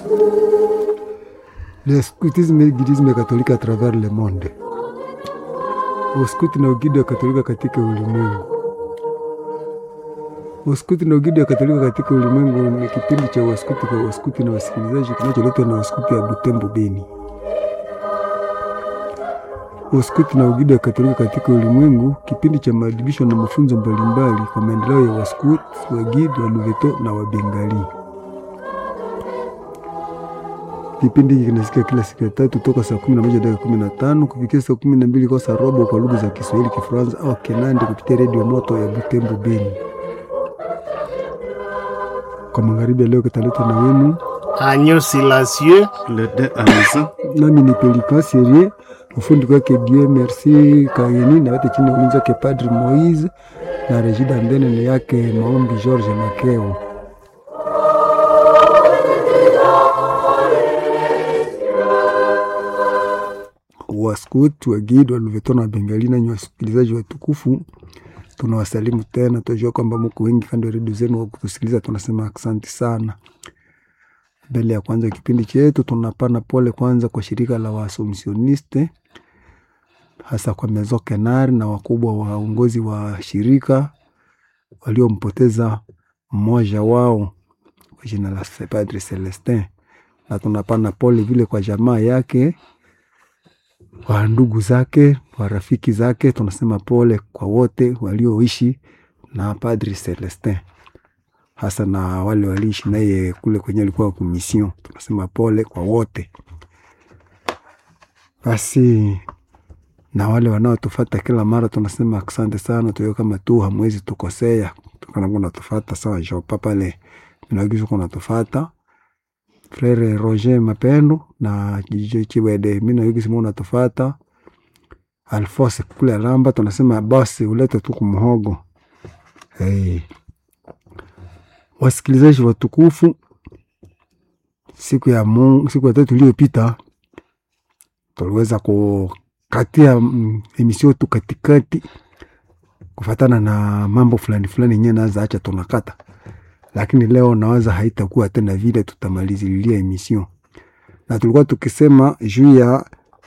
Le scoutisme et guidisme catholique à travers le monde. Uskuti na ugidi wa Katolika katika ulimwengu. Uskuti na ugidi wa Katolika katika ulimwengu ni kipindi cha waskuti kwa waskuti na wasikilizaji kinacholetwa na waskuti ya Butembo Beni. Uskuti na ugidi wa Katolika katika ulimwengu, kipindi cha maadibisho na mafunzo mbalimbali kwa maendeleo ya waskuti, wagidi, waluveto na wabengali. Kipindi hiki kinasikia kila siku ya tatu toka saa kumi na moja dakika kumi na tano kufikia saa kumi na mbili kwa saa robo kwa lugha za Kiswahili, Kifaransa au Kinandi kupitia redio moto ya Butembo Beni. Kwa magharibi ya leo kitaletwa na wenu, Agneau Silencieux, Le de à maison. nami ni Pelikan Serie, ufundi kwake Dieu Merci Kayeni na wote chini ya ulinzi wake Padri Moise na Regida Mbene ni yake Maombi George Makeo. Waskut, Wagid, Waluveto na Wabengali nanyi wasikilizaji watukufu, tunawasalimu tena. Tunajua kwamba mko wengi kando ya redio zenu wa kutusikiliza, tunasema asante sana. Mbele ya kwanza kipindi chetu, tunapana pole kwanza kwa shirika la Waasomsioniste, hasa kwa Mezo Kenari na wakubwa waongozi wa shirika waliompoteza mmoja wao kwa jina la Padre Celestin, na tunapana pole vile kwa jamaa yake wa ndugu zake wa rafiki zake. Tunasema pole kwa wote walioishi na Padri Celestin, hasa na wale waliishi naye kule kwenye alikuwa kumision. Tunasema pole kwa wote. Basi na wale wanaotufata kila mara tunasema asante sana, tuyo kama tu hamwezi tukosea, tukanakuwa natufata sawa jopa pale minagizo kunatufata Frere Roger Mapendo na Jijo Chibwede mina yuki simu natufata Alfose kule Alamba, tunasema basi ulete tu kumhogo. Hey. Wasikilizaji watukufu, siku ya Mungu, siku ya tatu iliyopita tuliweza kukatia mm, emisio tu katikati kufatana na mambo fulani fulani yenyewe naza acha tunakata lakini leo nawaza haitakuwa tena vile, tutamalizililia emission na tulikuwa tukisema juu ya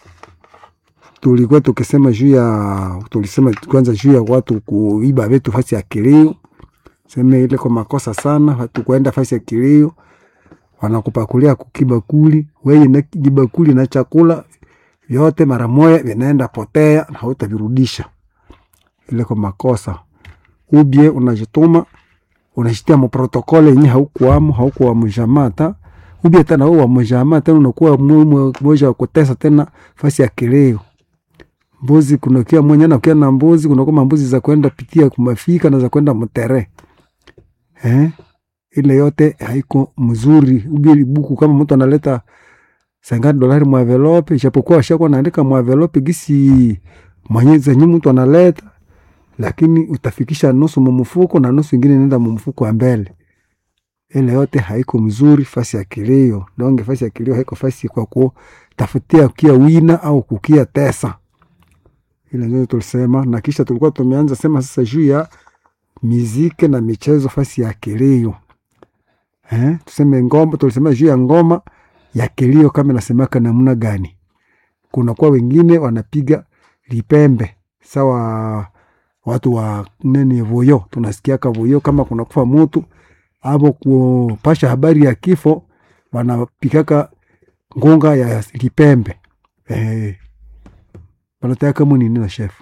tulikuwa tukisema juu ya tulisema kwanza juu ya watu kuiba vitu fasi ya kilio, sema ile kwa makosa sana, watu kuenda fasi ya kilio wanakupakulia kukibakuli wewe na kibakuli na chakula vyote mara moja vinaenda potea na hautavirudisha, ile kwa makosa ubie unajituma unashitia muprotokole yenye haukuwamo haukuwa mjamaa ta ubia tena wewe wa mjamaa tena unakuwa mmoja wa kutesa tena fasi ya kileo mbuzi kunakia mwenye na kia na mbuzi kunakuwa mbuzi za kwenda pitia kumafika na za kwenda mtere eh ile yote haiko mzuri ubia buku kama mtu analeta sangani dolari mwa envelope ijapokuwa ashakuwa anaandika mwa envelope gisi mwenye zenye mtu analeta lakini utafikisha nusu mumufuko na nusu ingine nenda mumufuko wa mbele. Ile yote haiko mzuri fasi ya kilio. Donge fasi ya kilio haiko fasi kwa kutafutia kia wina au kukia tesa. Ile ndio tulisema, na kisha tulikuwa tumeanza sema sasa juu ya miziki na michezo fasi ya kilio. Eh, tuseme ngoma, tulisema juu ya ngoma ya kilio kama nasemaka namna gani. Kuna kwa wengine wanapiga lipembe sawa watu wa nini vuyo, tunasikiaka vuyo kama kuna kufa mutu abo kupasha habari ya kifo, wanapikaka ngunga ya lipembe eh, wanataka kama nini na shefu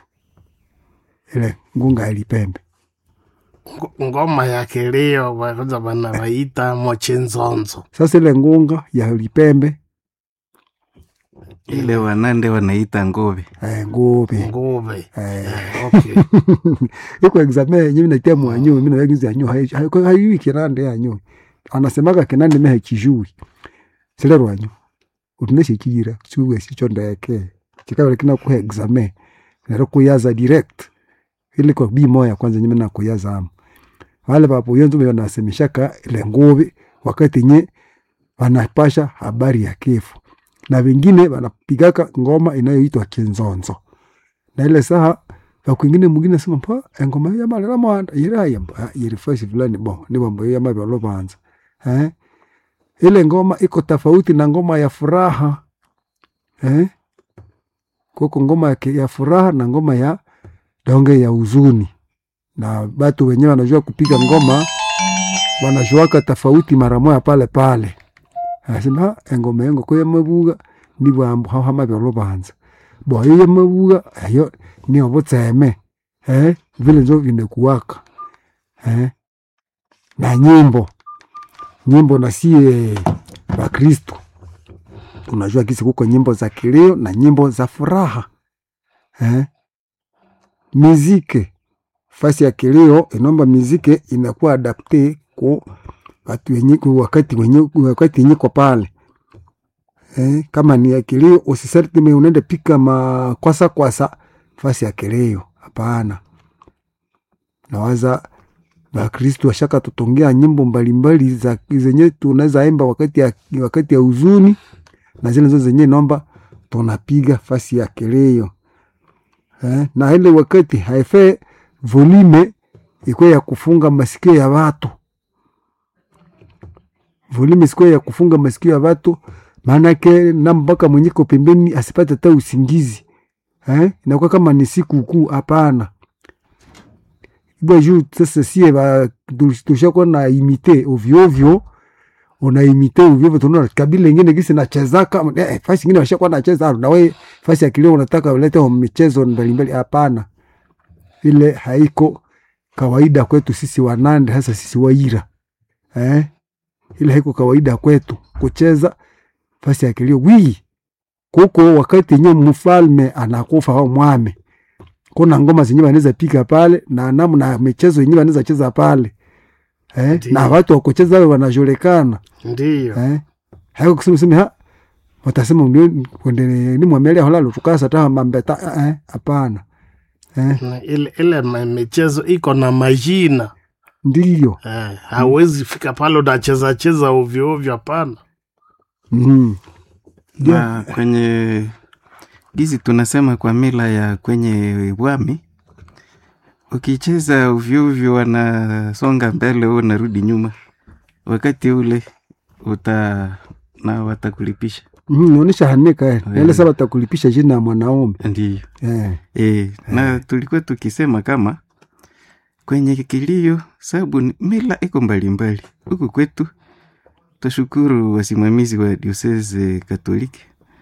ile ngunga ya lipembe Ngo- ngoma ya kilio kwanza bana baita mochenzonzo. sasa ile ngunga ya lipembe Ile wanande wanaita ngove. eh, nguvi Nguve. eh, Eh, okay. iko exame yenye minatia mwanyu mina yagizi yanyu hayui kinande yanyu anasemaga kinande mehe kijui sile rwanyu utuneshe kira chuwe sicho ndeke kikabele kina kuhe exame nero kuyaza direct ile kwa bi moya kwanza nyime na kuyaza amu wale papo yonzo mwe wanasemeshaka ile nguvi wakati nye wanapasha habari ya kifo na wengine wanapigaka ngoma inayoitwa kinzonzo na ile saha na kwingine mwingine sema mpa engoma ya malera mwanda ira ya mpa iri fasi fulani bo ni bombo ya mabyo lo banza eh ile ngoma iko tofauti na ngoma ya furaha eh? kuko ngoma ya, ya furaha na ngoma ya donge ya huzuni, na batu wenyewe wanajua kupiga ngoma wanajuaka tofauti mara moya pale pale, asema engoma yengo ko yamabuga ni bwambu hao hama byolo banza bo iyo yamabuga ayo ni obutseme eh vile nzo vinekuwaka eh na nyimbo nyimbo na sie Bakristo tunajua kisi kuko nyimbo za kilio na nyimbo za furaha eh? Mizike fasi ya kilio inomba mizike inakuwa adapte ku watu wenye ku wakati wenye wakati yenye kwa pale eh? Kama ni ya kilio usisarti me unaende pika makwasa kwasa fasi ya kilio, hapana. Nawaza Bakristu washaka tutongea nyimbo mbalimbali za zenye tunaweza imba wakati ya, wakati ya huzuni na zile zo zenye nomba tunapiga fasi ya keleo eh, na ile wakati haife volume ikuwe ya kufunga masikio ya watu, volume sikuwe ya kufunga masikio ya watu, maanake na mpaka mwenyeko pembeni asipate hata usingizi eh, inakuwa kama ni siku kuu. Hapana ibwa juu sasa sie ba tushakuwa na imite ovyo ovyo unaimite uvivyo tunaona kabila ingine gisi nachezaka eh, fasi ingine washakuwa nacheza na wewe fasi ya kilio unataka ulete michezo mbalimbali. Hapana, ile haiko kawaida kwetu sisi Wanande, hasa sisi Waira eh? Ile haiko kawaida kwetu kucheza fasi ya kilio wi kuko wakati yenye mfalme anakufa au mwame, kuna ngoma zenye wanaweza pika pale na namna michezo yenyewe wanaweza cheza pale eh? Ndiyo. na watu wakucheza wao wanajulikana ndiyo eh? haiko kusema sema ha watasema ndio kwende ni mwamelia holalo tukasa ta mambeta eh hapana eh Na ile, ile ma- michezo iko na majina ndio eh, hawezi fika pale unacheza cheza ovyo ovyo, hapana. mm. na kwenye gizi tunasema kwa mila ya kwenye bwami ukicheza uvyuvyo wanasonga mbele u unarudi nyuma wakati ule uta na watakulipisha mm, naonesha hanika eh Eh. ile saba takulipisha jina ya mwanaume ndiyo eh e, na tulikuwa tukisema kama kwenye kilio sababu ni- mila iko mbalimbali huku kwetu twashukuru wasimamizi wa diosese katoliki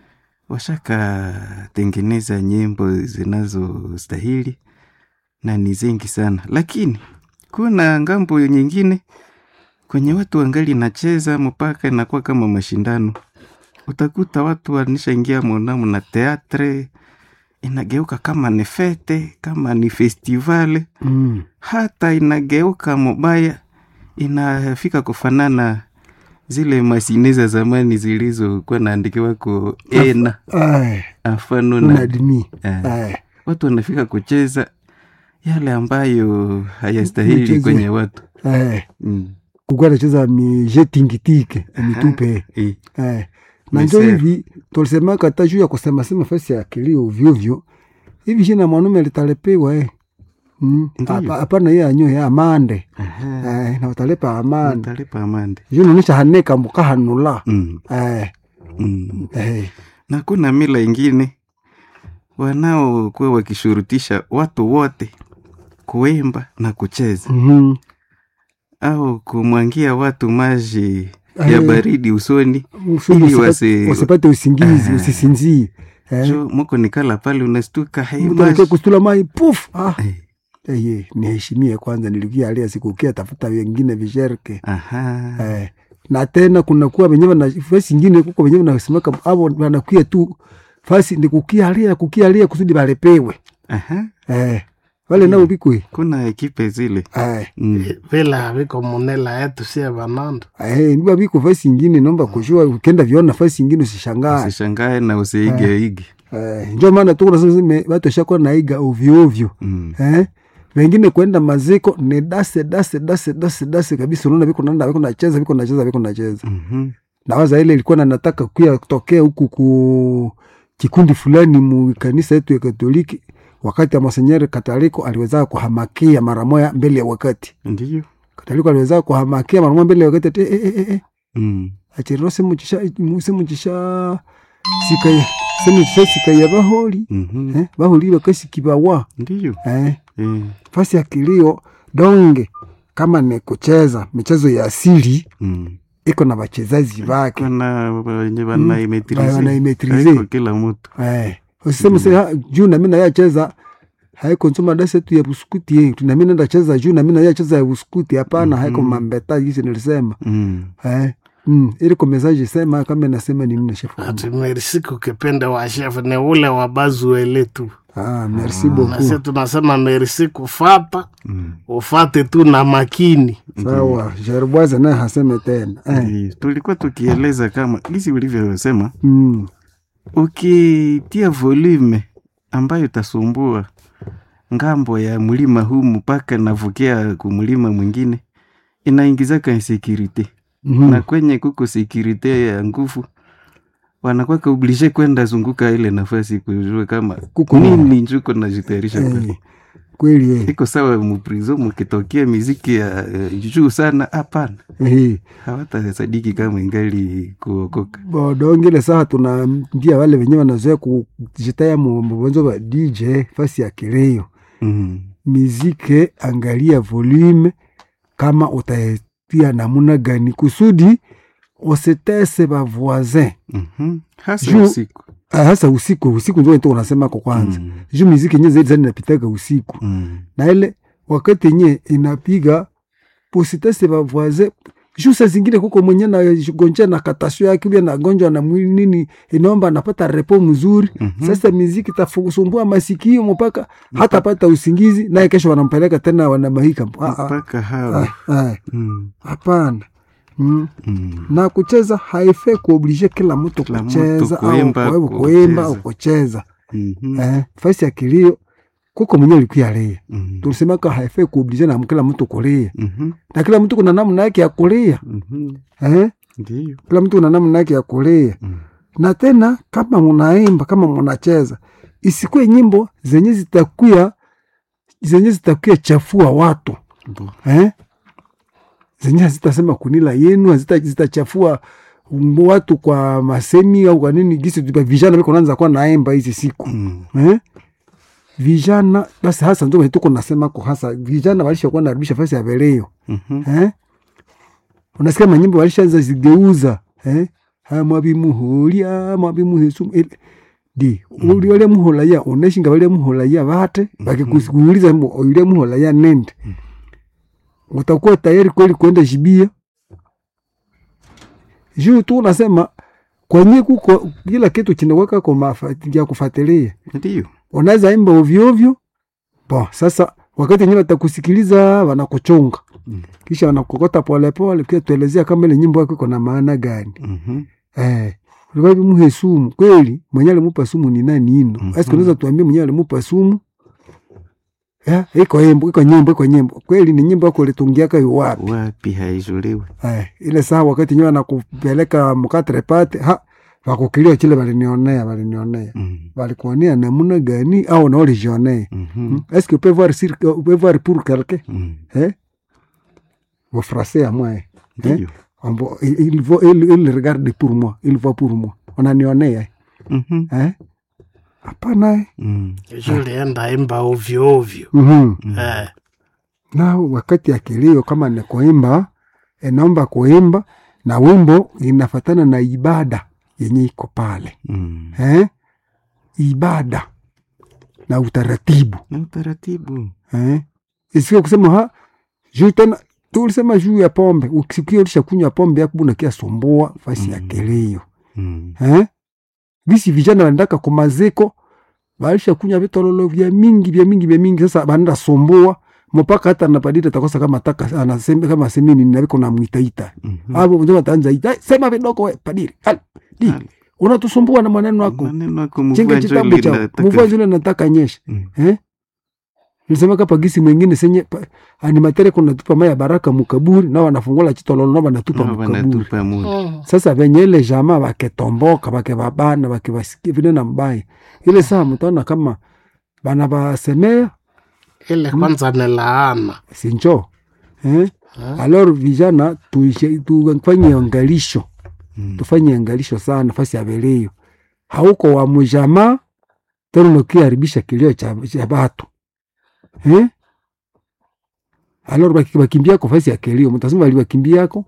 washakatengeneza nyimbo zinazostahili na ni zengi sana lakini kuna ngambo nyingine kwenye watu wangali nacheza mpaka inakuwa kama mashindano utakuta watu wanishaingia monamu na teatre inageuka kama ni fete kama ni festivale mm. hata inageuka mubaya inafika kufanana zile masine za zamani zilizokuwa naandikiwako ena eh afano una na dini eh, eh watu wanafika kucheza yale ambayo hayastahili Michezo. kwenye watu eh mm. kukuwa nacheza mije tingitike mitupe eh, eh na njo Misere. hivi tulisemaka hata juu ya kusema sema fasi ya kilio vyovyo hivi jina mwanaume litalepewa eh Mm. Ndiyo. Hapa- hapana hiyo anyo ya amande aha, eh, na utalepa amande utalipa amande juu naonesha haneka mukahanula mm. eh, mm. eh, na kuna mila ingine wanaokuwa wakishurutisha watu wote kuimba na kucheza mhm. au kumwangia watu maji ya Eh. baridi usoni Usudi Ili usipate- wasi- usipate usingizi Ah. usisinzie eh. jo muko nikala pale unastuka hai Mtu anakia maji kustula mai puf ah. Eh, eh, ye, niheshimie kwanza nilikia alia sikukia tafuta wengine visherke aha eh. na tena kuna kuwa wenyewe na fasi ingine kuko wenyewe nasemeka abo wanakuya tu fasi ni kukialia kukialia kusudi balepewe aha eh. wale nao bikwe kuna ekipe zile eh. mm. vile haviko munela yetu sie vananda Eh, niba biko fasi ingine nomba kujua ukenda viona fasi ingine usishangae usishangae na usiige ige eh, njo maana tu kunasema sema watu washakuwa naiga ovyo ovyo mm. eh? wengine kwenda maziko ni dase dase dase dase dase kabisa, unaona viko nanda viko nacheza viko nacheza viko nacheza. mhm. Nawaza ile ilikuwa na nataka kuya kutokea huku ku kikundi fulani mu kanisa yetu ya Katoliki, wakati ya Monsenyeri Kataliko aliweza kuhamakia mara moja mbele ya wakati. ndiyo Kataliko aliweza kuhamakia mara moja mbele ya wakati ati, eh, eh, eh, eh. mm. achiriro simuchisha simuchisha sikaya simuchisha sikaya baholi Mhm. eh, baholi bakasikibawa Ndiyo. eh, Eh. fasi ya kilio donge kama ni kucheza michezo ya asili Mm. iko na wachezaji wake Kuna wenye wanaimetrize. wanaimetrize. Haiko kila mtu. eh, usiseme se ha, juu nami nayacheza haiko nsoma dase tu ya buskuti yetu nami nenda cheza juu nami nayacheza ya buskuti hapana haiko mambeta jinsi nilisema Mm. eh, mm, ili kwa message sema kama nasema ni nini shefu ati merisiku kipende wa chef ni ule wa bazuele tu ah, merci nasi beaucoup tunasema merisiku fata Mm. ufate tu na makini sawa Jerboise naye haseme tena eh, Ndiyo. Tulikuwa tukieleza kama gisi ulivyosema mm, ukitia volume ambayo itasumbua ngambo ya mlima huu mpaka navukia kumlima mwingine inaingizaka insecurity mhm. na kwenye kuko security ya nguvu wanakuwa kaublishe kwenda zunguka ile nafasi kujua kama Kuko nini njuko najitayarisha eh, kweli kweli eh, iko sawa muprizo mukitokea miziki ya eh, juu sana hapana eh. hawatasadiki kama ingali kuokoka bodongile saha tunaambia wale wenyewe wanazoea kujitaya mubonzo wa dj fasi ya kileo mm. mizike angalia volume kama utatia namuna gani kusudi usitese ba voisin mm hasa Juu- usiku Ah, hasa usiku usiku ndio ndio unasema kwa kwanza Mm. juu miziki yenyewe zaidi zaidi inapitaga usiku Mm. na ile wakati yenyewe inapiga usitese ba voisin juu saa zingine kuko mwenye na gonja na katasio yake ubia na gonjwa na mwili nini inaomba anapata repo mzuri Mhm. sasa miziki tafusumbua masikio mpaka hata pata usingizi naye kesho wanampeleka tena wanamahika Ah, ah, mpaka hawa ah, ah, Mm. hapana mm. Mm. na kucheza haifai kuoblige kila mtu Kila mtu kucheza au kuimba, kwa- kucheza. kuimba au kucheza Mhm. eh, fasi ya kilio kuko mwenye alikuya lia Mhm. tulisemaka haifai kuoblige na kila mtu kulia Mhm. na kila mtu kuna namna yake ya kulia Mhm. eh? Ndiyo. kila mtu kuna namna yake ya kulia Mm. na tena kama munaimba kama munacheza isikuwe nyimbo zenye zitakuya zenye zitakuya chafua watu Bo. eh? zenye hazitasema kunila yenu hazita- zitachafua watu kwa masemi au kwa nini gisi tupa vijana viko naanza kuwa naimba hizi siku Mm. eh? vijana basi hasa ndio tuko nasema kwa hasa vijana walishakuwa narudisha fasi ya veleo Mhm. eh? unasikia manyimbo walishaanza zigeuza eh? ha mwabimuhulia mwabimuhesu di uli wale muholaya uneshinga wale muholaya vate bakikuuliza mbo yule muholaya nende utakuwa tayari kweli kwenda shibia juu tu unasema kwenye kuko kila kitu chinaweka kwa mafa- ya kufuatilia Ndiyo. unaweza imba ovyo ovyo bo sasa wakati wenyewe watakusikiliza wanakuchunga Mm. kisha wanakukota polepole kia tuelezea kama ile nyimbo yako iko na maana gani Mhm. eh ulikuwa muhe sumu kweli mwenye alimupa sumu ni nani ino Mhm. mm unaweza tuambie mwenye alimupa sumu eh iko nyimbo iko nyimbo iko nyimbo kweli ni nyimbo yako ulitungiaka yu wapi wapi haizuliwe eh ile saa wakati nyewe anakupeleka mkatre pate ha wakukilia chile walinionea walinionea Mm. walikuonea namna gani au na walijionea Mhm. est-ce que peut voir sur peut voir pour quelqu'un Mm. eh au français à moi eh? Ndiyo. On voit- il, il, voit- il, il regarde pour moi il voit pour moi unanionea Mhm. eh hapana eh? Mm. julienda imba ovyo ovyo mm eh. na wakati ya kilio kama ni kuimba inaomba kuimba na wimbo inafatana na ibada yenye iko pale Mm. eh? ibada na utaratibu na utaratibu eh? isiwe kusema ha juu tena tulisema juu ya pombe ukisikia ulisha kunywa pombe yako unakia sumbua fasi ya Mm. kilio Mm. eh? visi vijana wanaendaka kumaziko walisha kunywa vitololo vya mingi vya mingi vya mingi sasa wanaenda sumbua mpaka hata napadiri atakosa kama taka anasema kama semeni naviko namwitaita Mhm. hapo mzee ataanza ita "Ai, sema vidogo we padiri Al, di Al. unatusumbua na maneno yako maneno yako chenga mvua chitabu njoli chao nataka- mvua zile nataka nyesha Mm. eh nilisema kapa gisi mwingine senye pa- animatere kuna tupa maya baraka mukaburi na wanafungula chitololo na wanatupa Na mukaburi wanatupa muda Mm. sasa venye ile jamaa waketomboka wakevabana wakevasikia vile na mbaya ile saa mtaona kama bana basemea ile kwanza ni laana sinjo eh? Eh? alor vijana tuishe- tufanye angalisho Mm. tufanye angalisho sana fasi ya velio hauko wa mujama tena unakiharibisha kilio cha, cha batu eh? alor baki- bakimbiako fasi ya kilio mtasema bali bakimbiako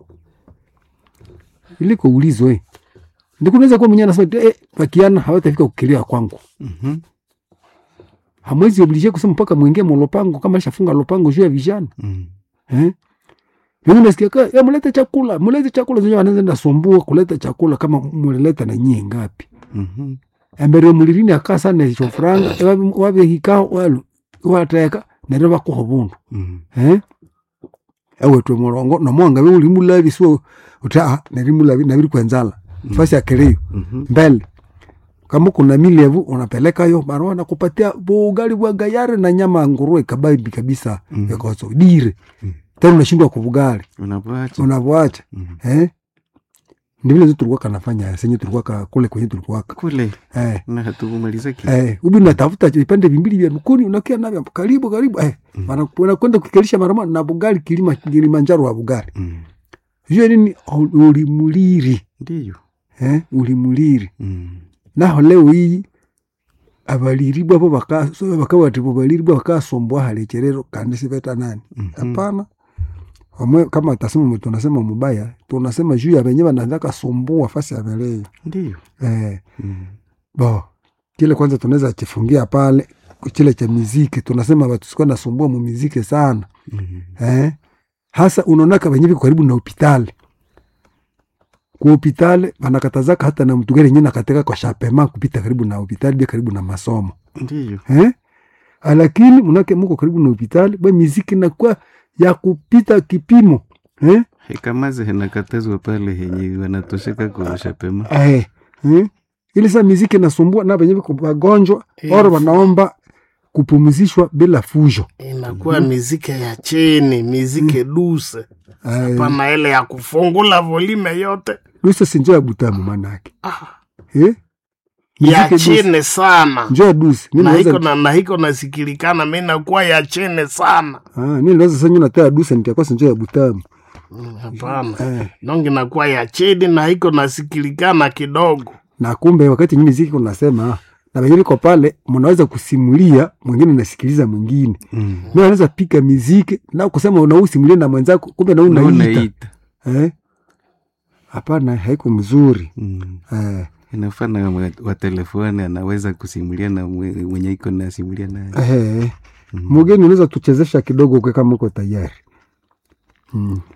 iliko ulizo eh. ndikunaweza kuwa mwenyewe anasema eh, bakiana hawatafika kukilia kwangu Mhm. hamwezi oblige kusema mpaka mwingie molopango kama alishafunga lopango juu ya vijana Mm. eh? Mimi nasikia ka ya mulete chakula, mulete chakula zenye wanaanza nasumbua kuleta chakula kama mulileta na nyie ngapi? Mhm. Embere mulirini aka sana hicho franga wabe wabe hikao walu wateka nere bakuho bundu Mm. eh? Ewe twe murongo no mwanga we uli mulabi so uta neri mulabi na biri kwenzala fasi ya keleo Mhm. mbele kama kuna milevu unapeleka yo barua na kupatia bugali bwa gayare na nyama ya nguruwe kababi kabisa Mm. yakoso dire Mm. tena unashindwa kubugali Unapoacha. unavyoacha Mhm. eh? ndivile tu tulikuwa kanafanya senye tulikuwa ka, kule kwenye tulikuwa ka. kule eh. na hatukumaliza ki Eh, ubi unatafuta vipande vimbili vya lukuni unakia navyo karibu karibu eh. Mm. Wana- wanakwenda kukikelisha marama na bugali kilima Kilimanjaro wa bugali Mm. hiyo nini Ul- ulimuliri ndiyo eh? ulimuliri Mm. naho leo hii abaliribwa bo baka so bakabati bo baliribwa bakasombwa halecherero kandi siveta nani Mhm. hapana Omwe, kama tasema mtu tunasema mubaya tunasema juu ya wenye wanataka sumbua fasi ya belei ndiyo eh, Mm. bo kile kwanza tunaweza chifungia pale kile cha miziki tunasema watu sikuwa nasumbua mu miziki sana Mhm. eh? hasa unaonaka wenye viko karibu na hopitali ku hopitali wanakatazaka hata na mtu gani yenyewe nakateka kwa shapema kupita karibu na hopitali bia karibu na masomo ndiyo eh? lakini mnake muko karibu na hopitali bwe miziki nakuwa ya kupita kipimo eh? hekamazi henakatazwa pale henye wanatosheka kurusha pema Eh, eh? ili saa miziki nasumbua na wenye viko wagonjwa Eh, ora wanaomba kupumzishwa bila fujo inakuwa miziki ya chini miziki duse eh, pana ile ya kufungula volime yote dusa si njoo ya butamu manake ah, eh? ya Miziki dusa. chini sana njoo ya dusi na Mimi hiko naweza- na, na hiko nasikilikana mi nakuwa ya chini sana Ah, mi naweza sasa natea dusa nitakuwa si njoo ya butamu Mm, hapana eh. nongi nakuwa ya chini na hiko nasikilikana kidogo na kumbe wakati nyinyi miziki unasema na wenyewe iko pale mnaweza kusimulia mwingine nasikiliza mwingine Mm. mi anaweza pika miziki na kusema unausimulie na mwenzako kumbe na Na unaita unaita eh? hapana haiko mzuri Mm. eh. inafana wa- wa telefoni anaweza kusimulia na mwe- mwenye iko nasimulia naye Eh. Mm. mugeni unaweza tuchezesha kidogo kwe kama uko tayari mm.